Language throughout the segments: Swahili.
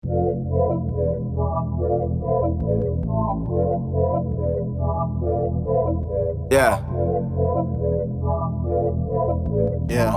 Yeah. Yeah.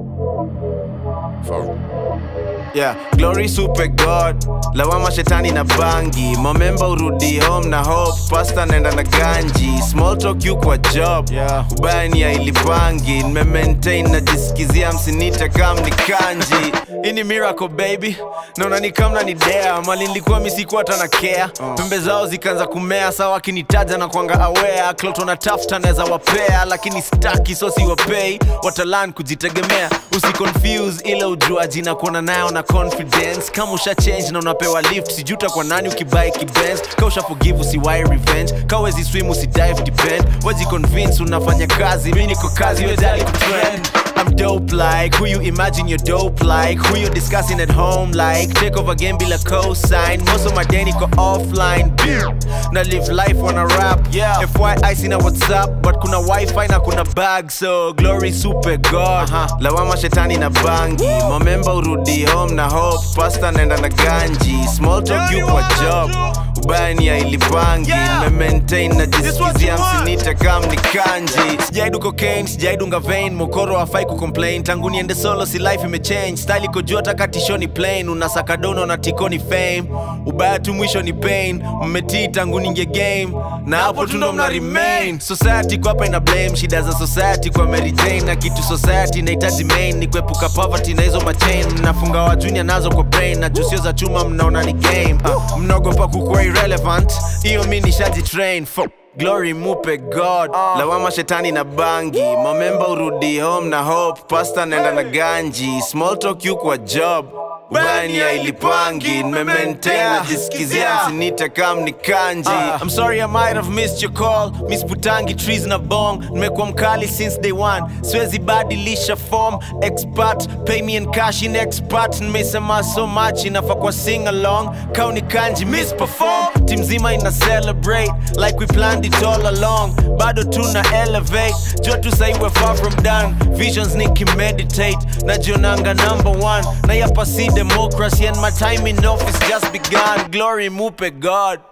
Yeah, glory super god lawama shetani na bangi momemba urudi home na hope pasta naenda na ganji small talk you kwa job Yeah. ubaya ni ya ilipangi nimemaintain najisikizia msinita kam ni kanji hii ni miracle baby naona ni kamna ni dea mali nilikuwa misikuwa hata na care pembe zao zikaanza kumea sawa akinitaja na kwanga aware kloto na tafta naweza wapea lakini staki so siwapei watalan kujitegemea usiconfuse ile ujuaji na kuona nayo na confidence kama usha change na unapewa lift sijuta kwa nani ukibai kibenz ka usha forgive usiwai revenge ka wezi swim usidive depend waji convince unafanya kazi mi niko kazi wejali kutrend I'm dope like who you imagine you're dope like who you discussing at home like take over game bila cosign most of my day niko offline na live life wanna rap Yeah. FYI sina whatsapp but kuna wifi na kuna bag so glory super god lawama shetani na bangi momemba urudi home na hope pasta naenda na ganji small talk you kwa job ubaya ni ya ilipangi Yeah. nimemaintain This what najisikizia you want. msinita kam ni kanji sijaidu cocaine sijaidunga vein mokoro hafai kucomplain tangu niende solo si life imechange style iko juu hata katishoni plain unasaka dono na tikoni fame ubaya tu mwisho ni pain mmetii tangu ninge game na hapo tu ndo mna remain society kwa hapa ina blame shida za society kwa Mary Jane na kitu society inahitaji main ni kuepuka poverty na hizo machain mnafunga wa junior nazo kwa brain na jusio za chuma mnaona ni game uh, mnaogopa kukuwa irrelevant hiyo mi nishaji train Fuck. Glory mupe God lawama shetani na bangi momemba urudi home na hope pasta naenda na ganji small talk you kwa job ubani ya ilipangi nimemaintain Yeah. najisikizia Yeah. msinita kam ni kanji Uh. I'm sorry I might have missed your call Miss Butangi trees na bong nimekuwa mkali since day one siwezi badilisha form expert pay me in cash in expert nimesema so much inafaa kwa sing along kau ni kanji miss perform team nzima ina celebrate like we planned it all along bado tuna elevate jua tu sahi we're far from done visions nikimeditate najionanga number one na yapa si democracy and my time in office just begun glory mupe god